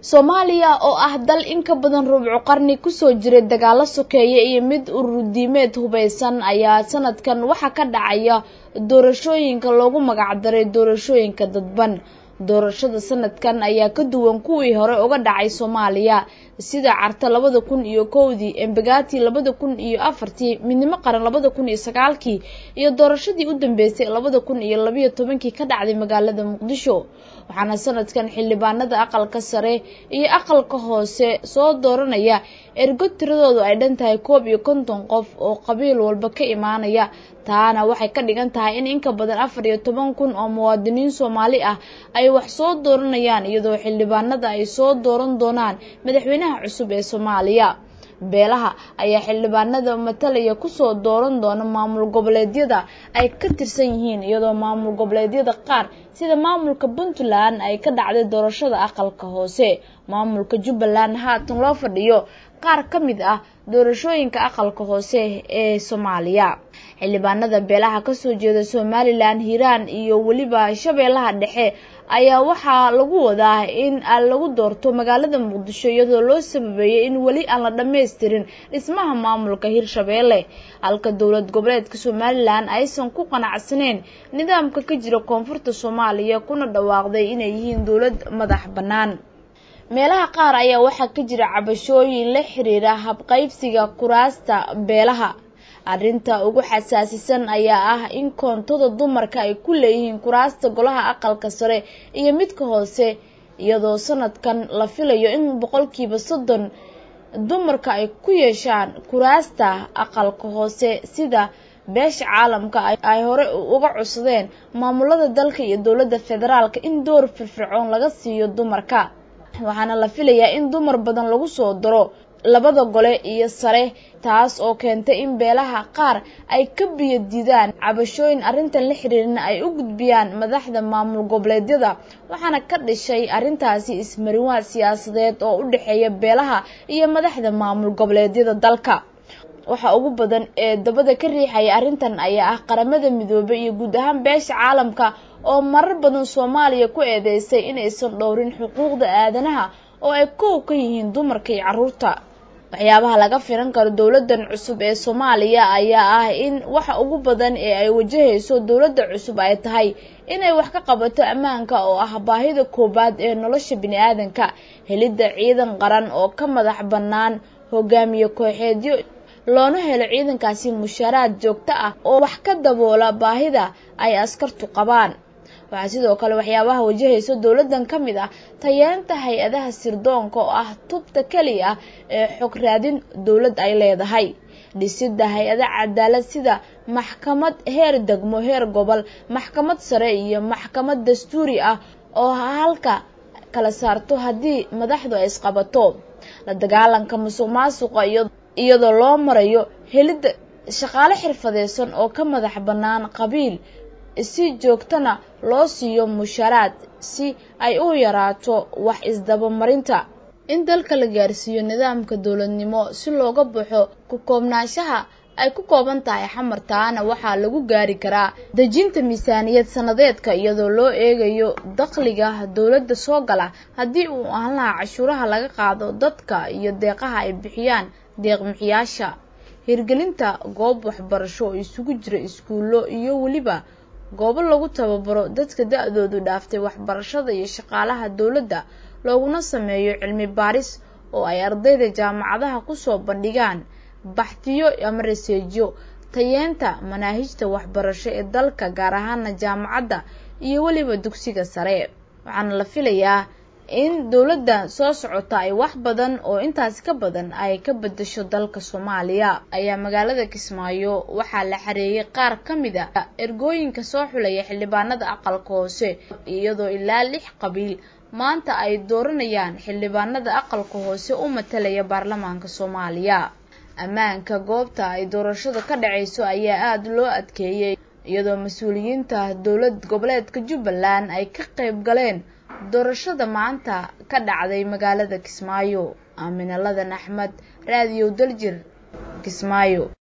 soomaaliya oo ah dal in ka badan rubco qarni kusoo jiray dagaalo sokeeye iyo mid urudiimeed hubaysan ayaa sanadkan waxaa ka dhacaya doorashooyinka loogu magacdaray doorashooyinka dadban doorashada sanadkan ayaa ka duwan kuwii hore uga dhacay soomaaliya sida carta labada kun iyo kowdii embegati labada kun iyo afartii midnimo qaran labada kun iyo sagaalkii iyo doorashadii u dambeysay labada kun iyo labayo tobankii ka dhacday magaalada muqdisho waxaana sanadkan xildhibaanada aqalka sare iyo aqalka hoose soo dooranaya ergo tiradoodu ay dhan tahay koob iyo konton qof oo qabiil walba ka imaanaya taana waxay ka dhigan tahay in inka badan afar iyo toban kun oo muwaadiniin soomaali ah ay wax soo dooranayaan iyadoo xildhibaanada ay soo dooran doonaan madaxweynaha cusub ee soomaaliya beelaha ayaa xildhibaanada matalaya kusoo dooran doona maamul goboleedyada ay ka tirsan yihiin iyadoo maamul goboleedyada qaar sida maamulka puntland ay ka dhacday doorashada aqalka hoose maamulka jubbaland haatan loo fadhiyo qaar ka mid ah doorashooyinka aqalka hoose ee soomaaliya xildhibaanada beelaha kasoo jeeda somalilan hiiraan iyo weliba shabeellaha dhexe ayaa waxaa lagu wadaa in lagu doorto magaalada muqdisho iyadoo loo sababeeyay in weli aan la dhammaystirin dhismaha maamulka hirshabeelle halka dowlad goboleedka somalilan aysan ku qanacsaneyn nidaamka ka jira koonfurta soomaaliya kuna dhawaaqday inay yihiin dowlad madax bannaan meelaha qaar ayaa waxaa ka jira cabashooyin la xiriira habqaybsiga kuraasta beelaha arrinta ugu xasaasisan ayaa ah in koontada dumarka ay ku leeyihiin kuraasta golaha aqalka sare iyo midka hoose iyadoo sanadkan la filayo in boqolkiiba soddon dumarka ay ku yeeshaan kuraasta aqalka hoose sida beesha caalamka ay hore uga codsadeen maamulada dalka iyo dowladda federaalka in door firfircoon laga siiyo dumarka waxaana la filayaa in dumar badan lagu soo daro labada gole iyo sare taas oo keentay in beelaha qaar ay ka biyo diidaan cabashooyin arrintan la xiriirina ay u gudbiyaan madaxda maamul goboleedyada waxaana ka dhashay arrintaasi ismariwaad siyaasadeed oo u dhexeeya beelaha iyo madaxda maamul goboleedyada dalka waxa ugu badan ee dabada ka riixaya arrintan ayaa ah qaramada midoobay iyo guud ahaan beesha caalamka oo marar badan soomaaliya ku eedeysay inaysan dhowrin xuquuqda aadanaha oo ay kow ka yihiin dumarka iyo carruurta waxyaabaha laga filan karo dowladan cusub ee soomaaliya ayaa ah in waxa ugu badan ee ay wajahayso dowladda cusub ay tahay inay wax ka qabato ammaanka oo ah baahida koowaad ee nolosha bini-aadanka helidda ciidan qaran oo ka madax bannaan hogaamiye kooxeedyo loona helo ciidankaasi mushaaraad joogto ah oo wax ka daboola baahida ay askartu qabaan waxaa sidoo kale waxyaabaha wajahaysa dowladdan ka mid ah tayeenta hay-adaha sirdoonka oo ah tubta keliya ah ee xog raadin dowlad ay leedahay dhisidda hay-ada cadaalad sida maxkamad heer degmo heer gobol maxkamad sare iyo maxkamad dastuuri ah oo halka kala saarto haddii madaxdu ay isqabato la dagaalanka musuq maasuqa iyadoo loo marayo helidda shaqaale xirfadeysan oo ka madax bannaan qabiil si joogtana loo siiyo musharaad si ay u yaraato wax isdabamarinta in dalka la gaarsiiyo nidaamka dowladnimo si looga baxo ku koobnaanshaha ay ku kooban tahay xamartaana waxaa lagu gaari karaa dejinta miisaaniyad sanadeedka iyadoo loo eegayo dakhliga dowladda soo gala haddii uu ahaan lahaa cashuuraha laga qaado dadka iyo deeqaha ay bixiyaan deeqbixiyaasha hirgelinta goob waxbarasho oo isugu jira iskuullo iyo weliba goobo lagu tababaro dadka da-doodu dhaaftay waxbarashada iyo shaqaalaha dowladda looguna sameeyo cilmi baaris oo ay ardayda jaamacadaha kusoo bandhigaan baxtiyo ama raseejo tayeenta manaahijta waxbarasho ee dalka gaar ahaana jaamacadda iyo weliba dugsiga sare waxaana la filayaa in dowladda soo socota ay wax badan oo intaasi ka badan ay ka bedasho dalka soomaaliya ayaa magaalada kismaayo waxaa la xareeyay qaar ka mid a ergooyinka soo xulaya xildhibaanada aqalka hoose iyadoo ilaa lix qabiil maanta ay dooranayaan xildhibaanada aqalka hoose u matalaya baarlamaanka soomaaliya ammaanka goobta ay doorashada ka dhacayso ayaa aada loo adkeeyey iyadoo mas-uuliyiinta dowlad goboleedka jubbaland ay ka qayb galeen doorashada maanta ka dhacday magaalada kismaayo aaminaladan axmed raadiyo daljir kismaayo